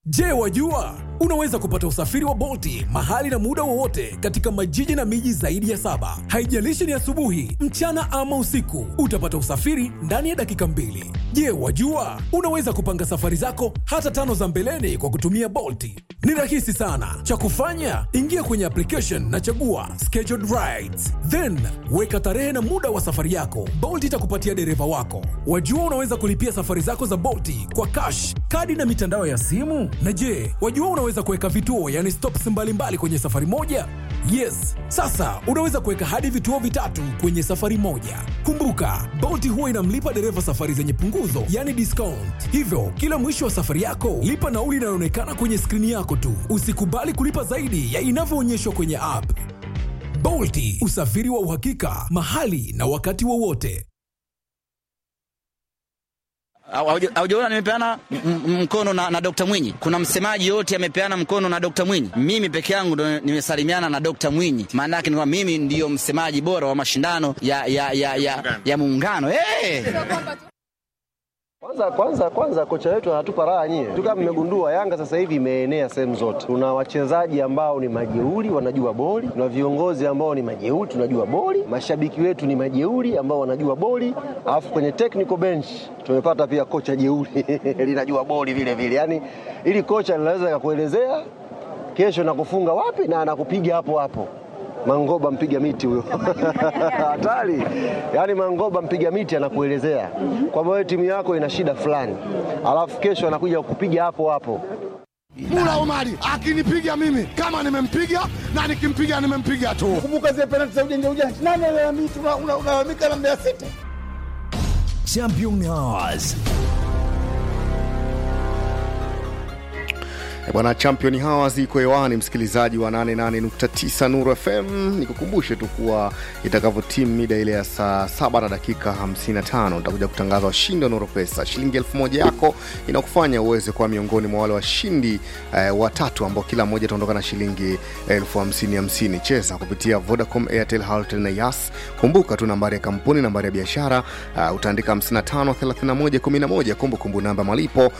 Je, wajua unaweza kupata usafiri wa Bolti mahali na muda wowote katika majiji na miji zaidi ya saba. Haijalishi ni asubuhi, mchana ama usiku, utapata usafiri ndani ya dakika mbili. Je, wajua unaweza kupanga safari zako hata tano za mbeleni kwa kutumia Bolti? Ni rahisi sana. Cha kufanya, ingia kwenye application na chagua scheduled rides, then weka tarehe na muda wa safari yako. Bolt itakupatia dereva wako. Wajua unaweza kulipia safari zako za Bolti kwa cash, kadi na mitandao ya simu. Na je, wajua unaweza kuweka vituo, yani stops mbalimbali kwenye safari moja? Yes, sasa unaweza kuweka hadi vituo vitatu kwenye safari moja. Kumbuka, Bolt huwa inamlipa dereva safari zenye punguzo, yani discount. Hivyo kila mwisho wa safari yako lipa nauli inayoonekana kwenye skrini yako tu. Usikubali kulipa zaidi ya inavyoonyeshwa kwenye app. Bolti, usafiri wa uhakika mahali na wakati wowote. Haujaona nimepeana m- m- mkono na, na Dr. Mwinyi. Kuna msemaji yote amepeana mkono na Dr. Mwinyi. Mimi peke yangu ndo nimesalimiana na Dr. Mwinyi. Maana yake ni kwamba mimi ndiyo msemaji bora wa mashindano ya ya ya ya, ya muungano. Hey! Kwanza kwanza kwanza kocha wetu anatupa raha nyie. Tu kama mmegundua Yanga sasa hivi imeenea sehemu zote. Tuna wachezaji ambao ni majeuri wanajua boli, tuna viongozi ambao ni majeuri tunajua boli, mashabiki wetu ni majeuri ambao wanajua boli, alafu kwenye technical bench tumepata pia kocha jeuri linajua boli vile vile. Yaani ili kocha linaweza kakuelezea kesho nakufunga wapi na anakupiga hapo hapo. Mangoba mpiga miti huyo hatari. Yaani Mangoba mpiga miti anakuelezea kwamba wewe timu yako ina shida fulani, alafu kesho anakuja kukupiga hapo hapo. Mula Omari akinipiga mimi kama nimempiga na nikimpiga nimempiga tu. Kumbuka zile penalti za ujanja ujanja, nani alalamika? Unalalamika na Mbeya City. Champion Hours. Eh, Bwana Champion Hours iko hewani, msikilizaji wa 88.9 Nuru FM. Nikukumbushe tu kuwa itakavyotimu mida ile ya saa saba na dakika 55 utakuja kutangaza washindi wa Nuru Pesa. Shilingi elfu moja yako inakufanya uweze kuwa miongoni mwa wale washindi eh, watatu ambao kila mmoja ataondoka na shilingi elfu hamsini hamsini. Cheza kupitia Vodacom, Airtel, Halotel na Yas. Kumbuka tu nambari ya kampuni, nambari ya biashara uh, utaandika 55 31 11, kumbukumbu namba malipo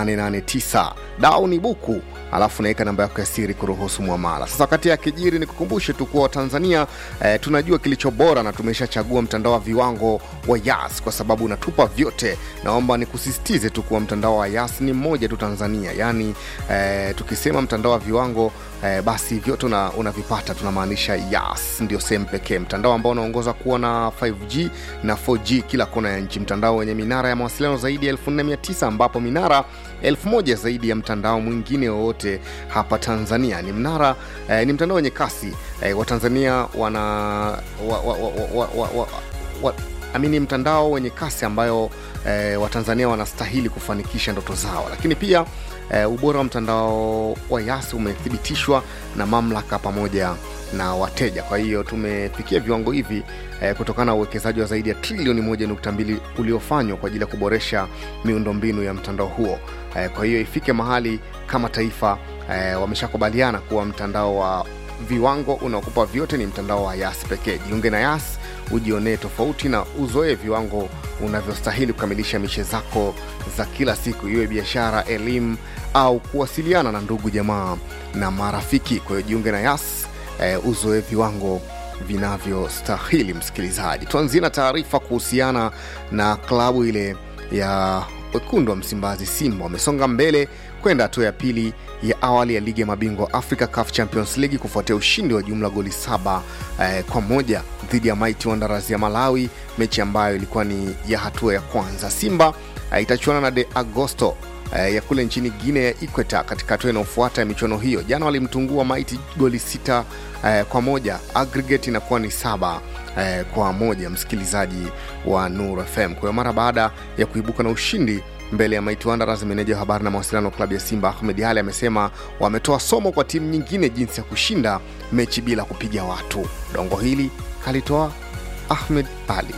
889. Dau ni buku alafu naweka namba yako ya siri kuruhusu mwamala. Sasa wakati ya kijiri, ni kukumbushe tu kuwa Watanzania eh, tunajua kilicho bora na tumeshachagua mtandao wa viwango wa Yas kwa sababu unatupa vyote. Naomba nikusisitize tu kuwa mtandao wa Yas ni mmoja tu Tanzania, yaani eh, tukisema mtandao wa viwango eh, basi vyote una- unavipata tunamaanisha Yas ndio sehemu pekee, mtandao ambao unaongoza kuwa na 5G na 4G kila kona ya nchi, mtandao wenye minara ya mawasiliano zaidi ya 4900 ambapo minara elfu moja zaidi ya mtandao mwingine wowote hapa Tanzania. Ni mnara eh, ni mtandao wenye kasi eh, Watanzania wana wa, wa, wa, wa, wa, wa, wa, amini mtandao wenye kasi ambayo eh, Watanzania wanastahili kufanikisha ndoto zao, lakini pia eh, ubora wa mtandao wa Yas umethibitishwa na mamlaka pamoja na wateja. Kwa hiyo tumefikia viwango hivi eh, kutokana na uwekezaji wa zaidi ya trilioni 1.2 uliofanywa kwa ajili ya kuboresha miundombinu ya mtandao huo. Eh, kwa hiyo ifike mahali kama taifa eh, wameshakubaliana kuwa mtandao wa viwango unaokupa vyote ni mtandao wa Yas pekee. Jiunge na Yas ujionee tofauti na uzoee viwango unavyostahili kukamilisha mishe zako za kila siku, iwe biashara, elimu au kuwasiliana na ndugu jamaa na marafiki. Kwa hiyo jiunge na Yas eh, uzoe viwango vinavyostahili. Msikilizaji, tuanzie na taarifa kuhusiana na klabu ile ya wekundu wa Msimbazi, Simba wamesonga mbele kwenda hatua ya pili ya awali ya ligi ya mabingwa Africa CAF Champions League kufuatia ushindi wa jumla goli saba eh, kwa moja dhidi ya Mighty Wanderers ya Malawi, mechi ambayo ilikuwa ni ya hatua ya kwanza. Simba eh, itachuana na De Agosto eh, ya kule nchini Guinea ya Equator katika hatua inayofuata ya michuano hiyo. Jana walimtungua Mighty goli sita eh, kwa moja, aggregate inakuwa ni saba eh, kwa moja, msikilizaji wa Nur FM. Kwa hiyo mara baada ya kuibuka na ushindi mbele ya Mighty Wanderers, meneja wa habari na mawasiliano wa klabu ya Simba Ahmed Ali amesema wametoa somo kwa timu nyingine jinsi ya kushinda mechi bila kupiga watu. Dongo hili kalitoa Ahmed Ali.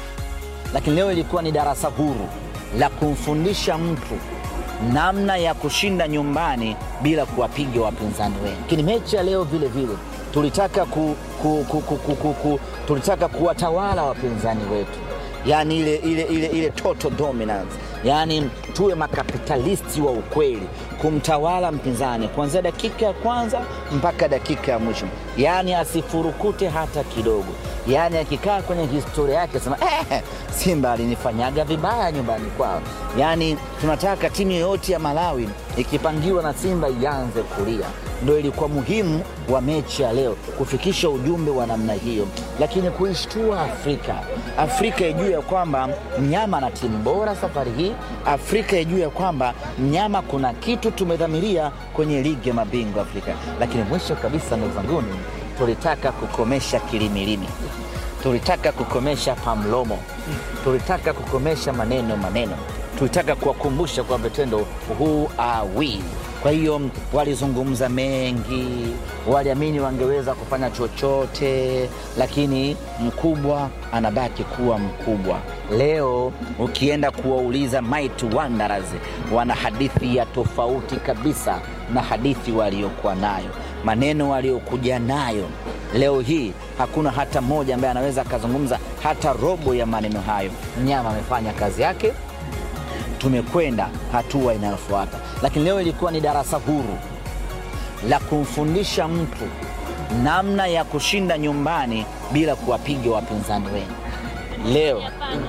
lakini leo ilikuwa ni darasa huru la kumfundisha mtu namna ya kushinda nyumbani bila kuwapiga wapinzani wengi. Lakini mechi ya leo vile vile tulitaka ku, ku, ku, ku, ku, ku, ku, tulitaka kuwatawala wapinzani wetu, yaani ile, ile, ile, ile total dominance yaani tuwe makapitalisti wa ukweli, kumtawala mpinzani kuanzia dakika ya kwanza mpaka dakika ya mwisho, yaani asifurukute hata kidogo, yaani akikaa kwenye historia yake sema eh, Simba alinifanyaga vibaya nyumbani kwao. Yaani tunataka timu yoyote ya Malawi ikipangiwa na Simba ianze kulia. Ndo ilikuwa muhimu wa mechi ya leo kufikisha ujumbe wa namna hiyo, lakini kuishtua Afrika, Afrika ijue ya kwamba mnyama na timu bora safari hii, Afrika ijue ya kwamba mnyama kuna kitu tumedhamiria kwenye ligi ya mabingwa Afrika. Lakini mwisho kabisa, ndugu zanguni, tulitaka kukomesha kilimilimi tulitaka kukomesha pamlomo, tulitaka kukomesha maneno maneno, tulitaka kuwakumbusha kwa vitendo who are we. Kwa hiyo walizungumza mengi, waliamini wangeweza kufanya chochote, lakini mkubwa anabaki kuwa mkubwa. Leo ukienda kuwauliza Mighty Wanderers, wana hadithi ya tofauti kabisa na hadithi waliokuwa nayo, maneno waliokuja nayo leo hii hakuna hata mmoja ambaye anaweza akazungumza hata robo ya maneno hayo. Mnyama amefanya kazi yake, tumekwenda hatua inayofuata. Lakini leo ilikuwa ni darasa huru la kumfundisha mtu namna ya kushinda nyumbani bila kuwapiga wapinzani wenu. Leo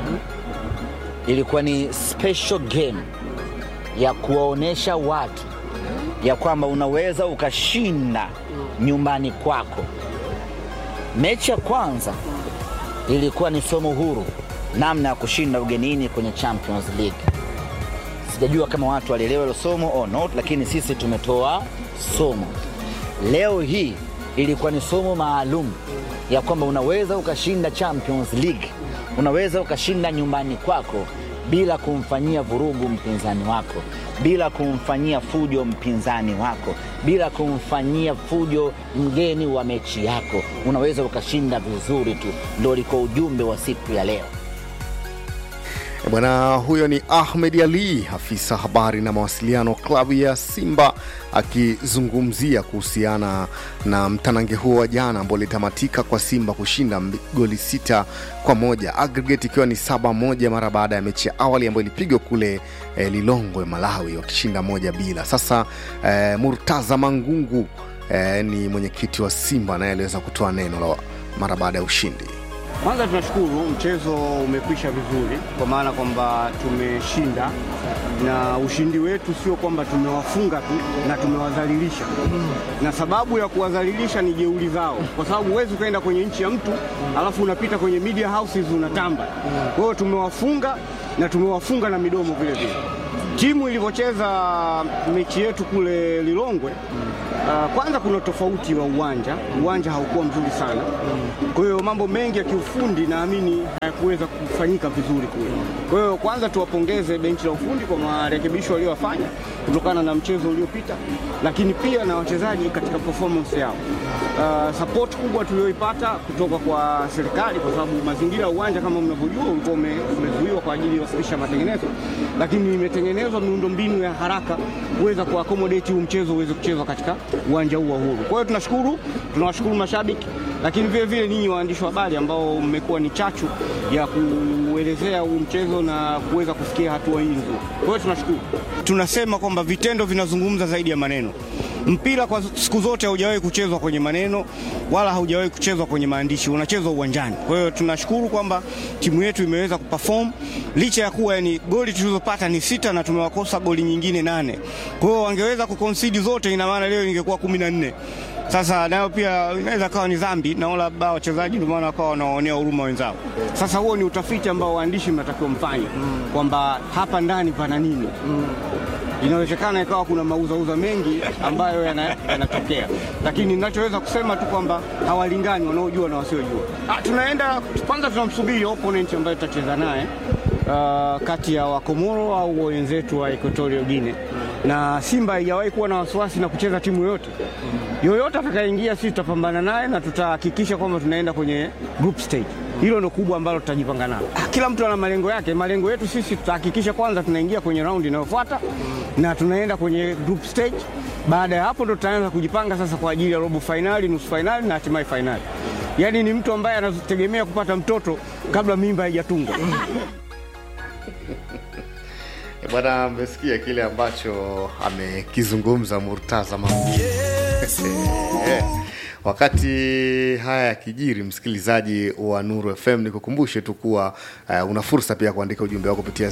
ilikuwa ni special game ya kuwaonyesha watu ya kwamba unaweza ukashinda nyumbani kwako. Mechi ya kwanza ilikuwa ni somo huru, namna ya kushinda ugenini kwenye Champions League. Sijajua kama watu walielewa hilo somo or not, lakini sisi tumetoa somo. Leo hii ilikuwa ni somo maalum ya kwamba unaweza ukashinda Champions League, unaweza ukashinda nyumbani kwako bila kumfanyia vurugu mpinzani wako, bila kumfanyia fujo mpinzani wako, bila kumfanyia fujo mgeni wa mechi yako. Unaweza ukashinda vizuri tu. Ndo ulikuwa ujumbe wa siku ya leo. E Bwana huyo ni Ahmed Ali, afisa habari na mawasiliano klabu ya Simba, akizungumzia kuhusiana na mtanange huo wa jana ambao ulitamatika kwa Simba kushinda mbi- goli sita kwa moja aggregate ikiwa ni saba moja mara baada ya mechi ya awali ambayo ilipigwa kule eh, Lilongwe, Malawi, wakishinda moja bila. Sasa eh, Murtaza Mangungu eh, ni mwenyekiti wa Simba naye aliweza kutoa neno la mara baada ya ushindi. Kwanza tunashukuru mchezo umekwisha vizuri, kwa maana kwamba tumeshinda, na ushindi wetu sio kwamba tumewafunga tu na tumewadhalilisha, na sababu ya kuwadhalilisha ni jeuri zao, kwa sababu huwezi ukaenda kwenye nchi ya mtu alafu unapita kwenye media houses unatamba. Kwa hiyo tumewafunga na tumewafunga na midomo vile vile. Timu ilivyocheza mechi yetu kule Lilongwe, uh, kwanza kuna tofauti wa uwanja, uwanja haukuwa mzuri sana. Kwa hiyo mambo mengi ya kiufundi naamini hayakuweza kufanyika vizuri kule. Kwa hiyo kwanza tuwapongeze benchi la ufundi kwa marekebisho waliyofanya kutokana na mchezo uliopita, lakini pia na wachezaji katika performance yao. Uh, support kubwa tulioipata kutoka kwa serikali, kwa sababu mazingira ya uwanja kama mnavyojua ulikuwa ume- umezuiwa kwa ajili ya kufikisha matengenezo, lakini imetengenezwa miundombinu ya haraka kuweza kuaccommodate huu mchezo uweze kuchezwa katika uwanja huu wa Uhuru. Kwa hiyo tunashukuru, tunawashukuru mashabiki, lakini vile vile ninyi waandishi wa habari ambao mmekuwa ni chachu ya kuelezea huu mchezo na kuweza kufikia hatua hii nzuri. Kwa hiyo tunashukuru. Tunasema kwamba vitendo vinazungumza zaidi ya maneno. Mpira kwa siku zote haujawahi kuchezwa kwenye maneno wala haujawahi kuchezwa kwenye maandishi, unachezwa uwanjani. Kwa hiyo tunashukuru kwamba timu yetu imeweza kuperform licha ya kuwa yani goli tulizopata ni sita na tumewakosa goli nyingine nane. Kwa hiyo wangeweza kuconcede zote, ina maana leo ingekuwa kumi na nne. Sasa nayo pia inaweza kawa ni dhambi, naona labda wachezaji ndio maana wakawa wanawaonea huruma wenzao. Sasa huo ni utafiti ambao waandishi mnatakiwa mfanye kwamba hapa ndani pana nini inawezekana ikawa kuna mauzauza mengi ambayo yana- yanatokea, lakini ninachoweza kusema tu kwamba hawalingani wanaojua na wasiojua. Ah, tunaenda kwanza, tunamsubiri opponent ambaye tutacheza naye uh, kati ya Wakomoro au wenzetu wa Equatorial Guinea, na Simba haijawahi kuwa na wasiwasi na kucheza timu yoyote yoyote atakayeingia, sisi tutapambana naye na tutahakikisha kwamba tunaenda kwenye group stage. Hilo ndo kubwa ambalo tutajipanga nalo. Ah, Kila mtu ana malengo yake. Malengo yetu sisi tutahakikisha kwanza tunaingia kwenye raundi inayofuata na tunaenda kwenye group stage. Baada ya hapo ndo tutaanza kujipanga sasa kwa ajili ya robo fainali, nusu fainali na hatimaye fainali. Yaani ni mtu ambaye anategemea kupata mtoto kabla mimba haijatungwa. bwana mmesikia kile ambacho amekizungumza murtaza mambo wakati haya yakijiri msikilizaji wa nuru fm nikukumbushe tu kuwa uh, una fursa pia kuandika ujumbe wako kupitia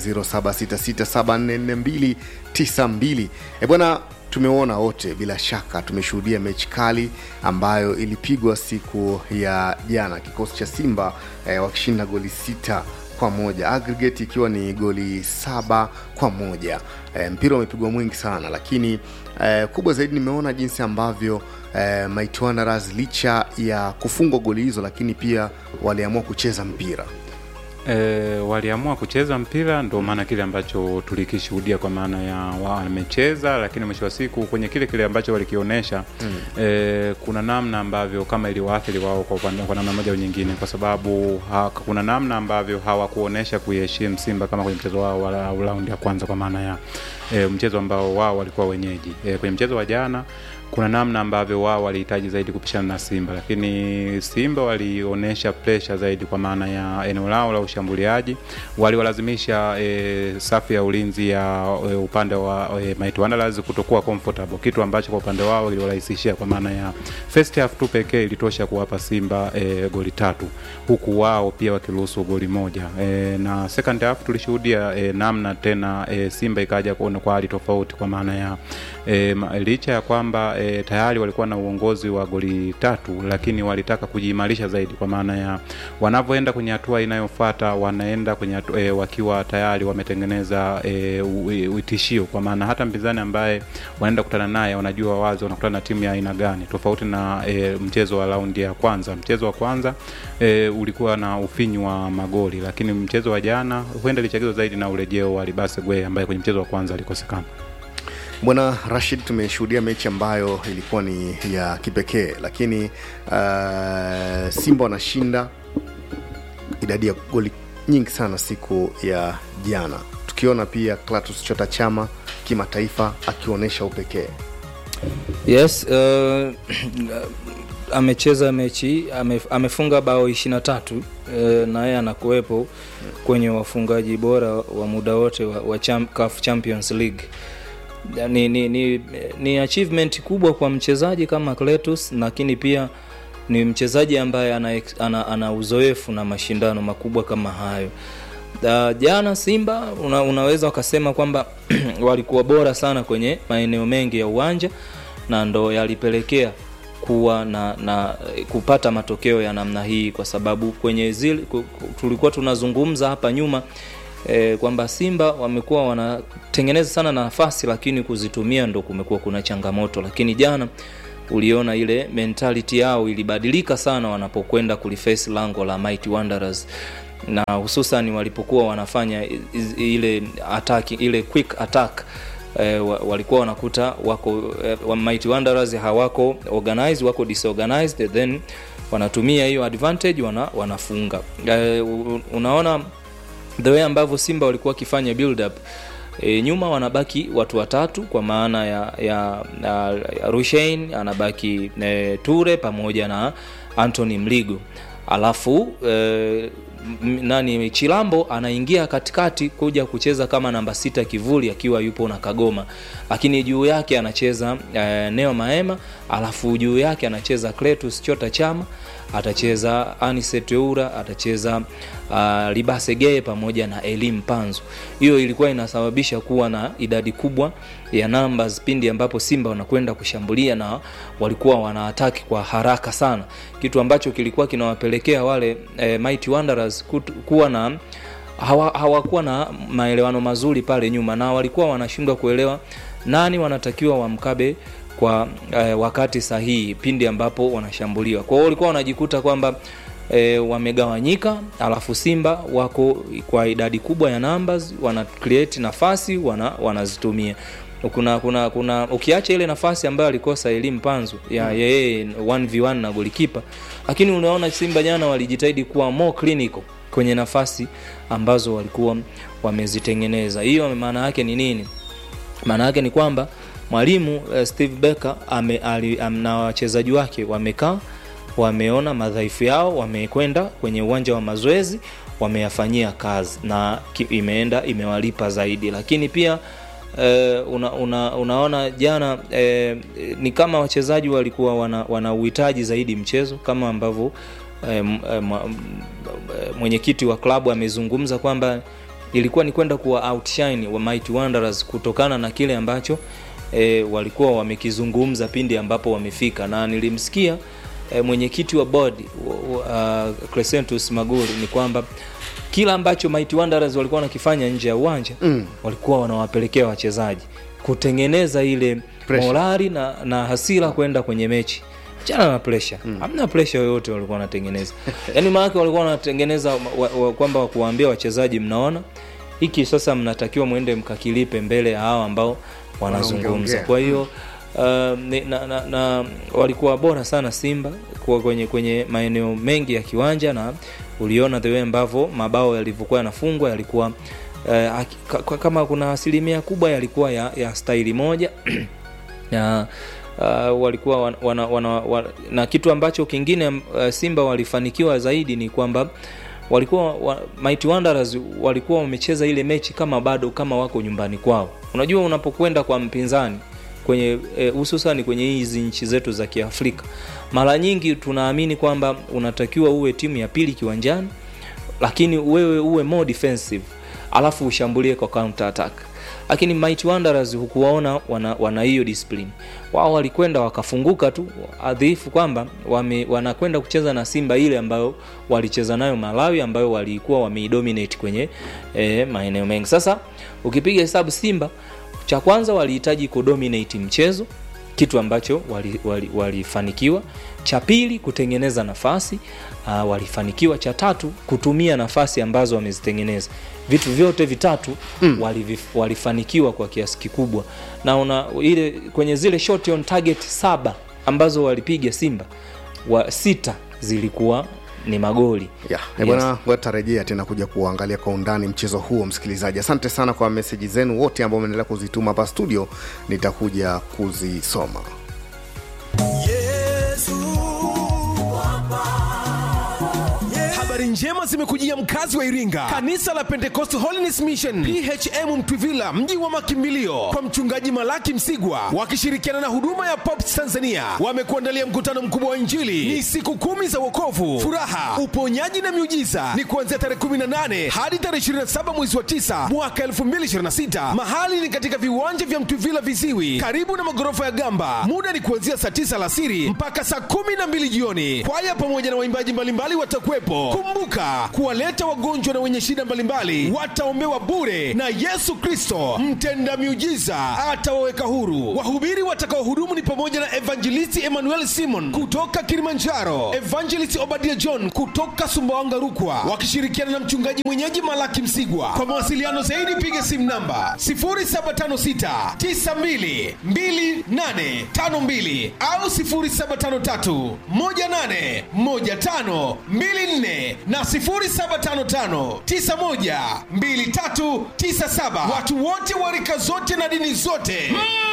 0766744292 e bwana tumeona wote bila shaka tumeshuhudia mechi kali ambayo ilipigwa siku ya jana kikosi cha simba eh, wakishinda goli sita kwa moja aggregate ikiwa ni goli saba kwa moja e, mpira umepigwa mwingi sana lakini e, kubwa zaidi nimeona jinsi ambavyo e, Mighty Wanderers licha ya kufungwa goli hizo lakini pia waliamua kucheza mpira e, waliamua kucheza mpira ndo maana kile ambacho tulikishuhudia kwa maana ya wamecheza lakini mwisho wa siku kwenye kile kile ambacho walikionyesha mm. e, kuna namna ambavyo kama iliwaathiri wao kwa, upande- kwa namna moja au nyingine kwa sababu ha, kuna namna ambavyo hawakuonyesha kuiheshimu simba kama kwenye mchezo wao wa wa raundi ya kwanza kwa maana ya e, mchezo ambao wao walikuwa wenyeji e, kwenye mchezo wa jana kuna namna ambavyo wao walihitaji zaidi kupishana na Simba, lakini Simba walionyesha presha zaidi kwa maana ya eneo lao la ushambuliaji, waliwalazimisha e, safu ya ulinzi ya e, upande wa e, Mighty Wanderers kutokuwa comfortable, kitu ambacho kwa upande wao iliwarahisishia kwa maana ya first half tu pekee ilitosha kuwapa Simba e, goli tatu, huku wao pia wakiruhusu goli moja e, na second half tulishuhudia e, namna tena e, Simba ikaja kuona kwa hali tofauti kwa maana ya e, ma- licha ya kwamba e, tayari walikuwa na uongozi wa goli tatu, lakini walitaka kujiimarisha zaidi, kwa maana ya wanavyoenda kwenye hatua inayofuata wanaenda kwenye hatua, e, wakiwa tayari wametengeneza e, u- uitishio, kwa maana hata mpinzani ambaye wanaenda kukutana naye wanajua wazi wanakutana na timu ya aina gani, tofauti na e, mchezo wa raundi ya kwanza. Mchezo wa kwanza e, ulikuwa na ufinyu wa magoli, lakini mchezo wa jana huenda ilichagizwa zaidi na urejeo wa Libase Gwe ambaye kwenye mchezo wa kwanza alikosekana. bwana rashid tumeshuhudia mechi ambayo ilikuwa ni ya kipekee lakini uh, simba wanashinda idadi ya goli nyingi sana siku ya jana tukiona pia clatus chota chama kimataifa akionyesha upekee yes uh, amecheza mechi ame, amefunga bao 23 uh, na yeye anakuwepo kwenye wafungaji bora wa muda wote wa, wa cham, CAF Champions League ni, ni, ni, ni achievement kubwa kwa mchezaji kama Cletus lakini pia ni mchezaji ambaye ana, ex- ana, ana uzoefu na mashindano makubwa kama hayo Uh, jana Simba una, unaweza ukasema kwamba walikuwa bora sana kwenye maeneo mengi ya uwanja na ndo yalipelekea kuwa na, na kupata matokeo ya namna hii kwa sababu kwenye zile ku- ku- tulikuwa tunazungumza hapa nyuma e, kwamba Simba wamekuwa wanatengeneza sana nafasi lakini kuzitumia ndo kumekuwa kuna changamoto lakini jana uliona ile mentality yao ilibadilika sana wanapokwenda kuliface lango la Mighty Wanderers na hususan walipokuwa wanafanya i- i- ile attack ile quick attack eh, wa- walikuwa wanakuta wako eh, wa Mighty Wanderers hawako organized wako disorganized then wanatumia hiyo advantage wana, wanafunga eh, u- unaona the way ambavyo Simba walikuwa wakifanya build up e, nyuma wanabaki watu watatu kwa maana ya, ya, ya, ya Rushain anabaki e, Ture pamoja na Anthony Mligo alafu e, m- nani Chilambo anaingia katikati kuja kucheza kama namba sita kivuli akiwa yupo na Kagoma, lakini juu yake anacheza e, Neo Maema, alafu juu yake anacheza Cletus Chota Chama, atacheza Anicet Eura, atacheza uh, Libase Geye pamoja na Elim Panzo. Hiyo ilikuwa inasababisha kuwa na idadi kubwa ya numbers pindi ambapo Simba wanakwenda kushambulia na walikuwa wanaataki kwa haraka sana, kitu ambacho kilikuwa kinawapelekea wale eh, Mighty Wanderers kutu, kuwa na hawa- hawakuwa na maelewano mazuri pale nyuma na walikuwa wanashindwa kuelewa nani wanatakiwa wamkabe kwa eh, wakati sahihi pindi ambapo wanashambuliwa. Kwa hiyo walikuwa wanajikuta kwamba e, wamegawanyika, alafu Simba wako kwa idadi kubwa ya numbers, wana create nafasi wana, wanazitumia kuna kuna kuna ukiacha ile nafasi ambayo alikosa elimu panzu ya yeye 1v1 na golikipa, lakini unaona Simba jana walijitahidi kuwa more clinical kwenye nafasi ambazo walikuwa wamezitengeneza. Hiyo maana yake ni nini? Maana yake ni kwamba mwalimu uh, Steve Becker ame, ali, am, na wachezaji wake wamekaa wameona madhaifu yao, wamekwenda kwenye uwanja wa mazoezi, wameyafanyia kazi na ki- imeenda imewalipa zaidi lakini pia eh, una, una, unaona jana eh, ni kama wachezaji walikuwa wana, wana uhitaji zaidi mchezo kama ambavyo eh, m- eh, ma- m- eh, mwenyekiti wa klabu amezungumza kwamba ilikuwa ni kwenda kuwa outshine wa Mighty Wanderers kutokana na kile ambacho e, walikuwa wamekizungumza pindi ambapo wamefika na nilimsikia e, mwenyekiti wa board uh, Crescentus Maguri ni kwamba kila ambacho Mighty Wanderers walikuwa wanakifanya nje ya uwanja mm. walikuwa wanawapelekea wachezaji kutengeneza ile Pressure. morali na, na hasira kwenda kwenye mechi chana na presha mm. hamna presha yoyote walikuwa wanatengeneza yaani maanake walikuwa wanatengeneza wa, wa, kwamba kuwaambia wachezaji mnaona hiki sasa mnatakiwa mwende mkakilipe mbele ya hawa ambao wanazungumza Wanaongea. kwa hiyo uh, ni- na, na, na walikuwa bora sana simba kwa kwenye kwenye maeneo mengi ya kiwanja na uliona the way ambavyo mabao yalivyokuwa yanafungwa yalikuwa uh, aki- ka- ka- kama kuna asilimia kubwa yalikuwa ya, ya staili moja na uh, walikuwa wana, wana, wana, wana, na kitu ambacho kingine uh, Simba walifanikiwa zaidi ni kwamba walikuwa wa, Mighty Wanderers walikuwa wamecheza ile mechi kama bado kama wako nyumbani kwao. Unajua unapokwenda kwa mpinzani kwenye eh, hususani kwenye hizi nchi zetu za Kiafrika, mara nyingi tunaamini kwamba unatakiwa uwe timu ya pili kiwanjani, lakini wewe uwe more defensive alafu ushambulie kwa counter attack lakini Mighty Wanderers hukuwaona wana, wana hiyo discipline wao walikwenda wakafunguka tu adhifu kwamba wame, wanakwenda kucheza na Simba ile ambayo walicheza nayo Malawi ambayo walikuwa wameidominate kwenye eh, maeneo mengi sasa ukipiga hesabu Simba cha kwanza walihitaji kudominate mchezo kitu ambacho walifanikiwa wali, wali walifanikiwa. cha pili kutengeneza nafasi uh, walifanikiwa cha tatu kutumia nafasi ambazo wamezitengeneza vitu vyote vitatu mm. walifanikiwa kwa kiasi kikubwa na una ile kwenye zile shot on target saba ambazo walipiga simba wa sita zilikuwa ni magoli yeah. yes. bwana watarejea tena kuja kuangalia kwa undani mchezo huo msikilizaji asante sana kwa meseji zenu wote ambao umeendelea kuzituma hapa studio nitakuja kuzisoma habari njema zimekujia mkazi wa iringa kanisa la pentecost holiness mission phm mtwivila mji wa makimbilio kwa mchungaji malaki msigwa wakishirikiana na huduma ya pops tanzania wamekuandalia mkutano mkubwa wa injili ni siku kumi za wokovu furaha uponyaji na miujiza ni kuanzia tarehe 18 hadi tarehe 27 mwezi wa 9 mwaka 2026 mahali ni katika viwanja vya mtwivila viziwi karibu na magorofa ya gamba muda ni kuanzia saa 9 alasiri mpaka saa 12 jioni kwaya pamoja na waimbaji mbalimbali watakuwepo kumbuka kuwaleta wagonjwa na wenye shida mbalimbali wataombewa bure na yesu kristo mtenda miujiza atawaweka huru wahubiri watakaohudumu ni pamoja na evangelisti emmanuel simon kutoka kilimanjaro evangelisti obadia john kutoka sumbawanga rukwa wakishirikiana na mchungaji mwenyeji malaki msigwa kwa mawasiliano zaidi piga simu namba 0756 92 2852 au 0753 18 15 24 na 0755912397 watu wote wa rika zote na dini zote mm.